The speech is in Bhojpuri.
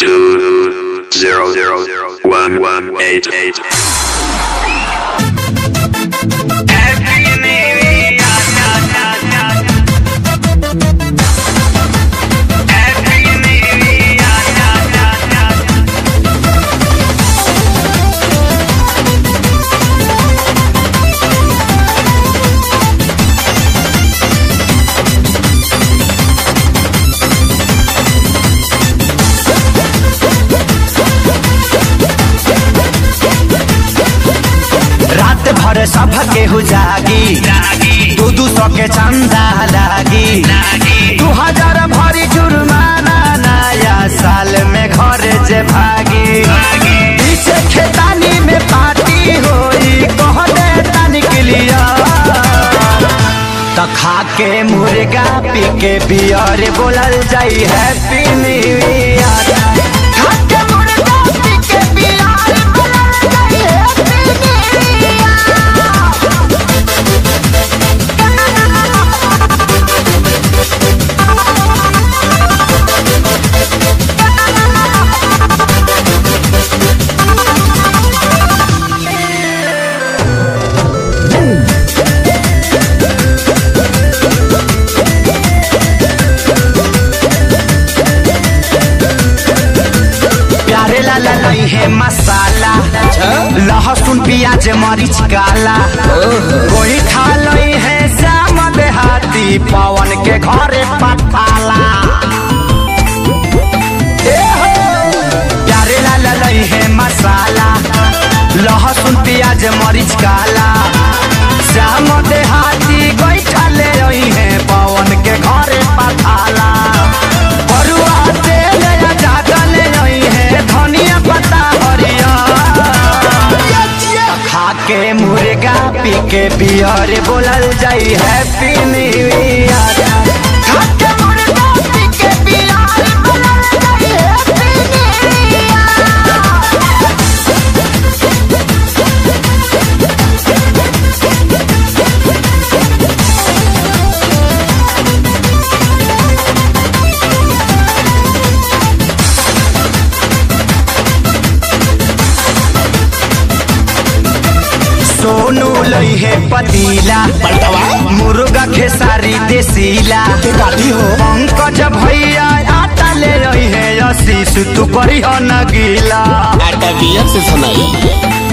two zero zero one one eight eight. रात भर सब केहू जागी दू दू सौ के चंदा लागी दू हजार भरी जुर्माना नया साल में घर जे भागी पीछे खेतानी में पार्टी होई कहने तनिक लिया त खा के मुर्गा पी के बियर बोलल जाई हैप्पी न्यू ईयर खा के मुर्गा पी के बियर बोलल जाई हैप्पी प्यारे लाला नहीं है मसाला लहसुन प्याज मरीच काला कोई खा लई है श्याम देहाती पवन के घरे पठाला ए हो! प्यारे लाला नहीं है मसाला लहसुन प्याज मरीच काला श्याम देहाती गोईठा ले रही है पवन के घरे पठाला बरुआ तेल या ज्यादा ले रही है धनिया पत्ता हरिया खा के मुर्गा पी के बियर बोलल जाई हैप्पी न्यू ईयर खा के मुर्गा पी के बियर बोलल जाई हैप्पी न्यू ईयर सोनू लई है पतीला मुर्गा खेसारी देसीला हो पंकज भैया आटा ले रही है आशीष तू करी हो न गीला आटा बियर से सुनाई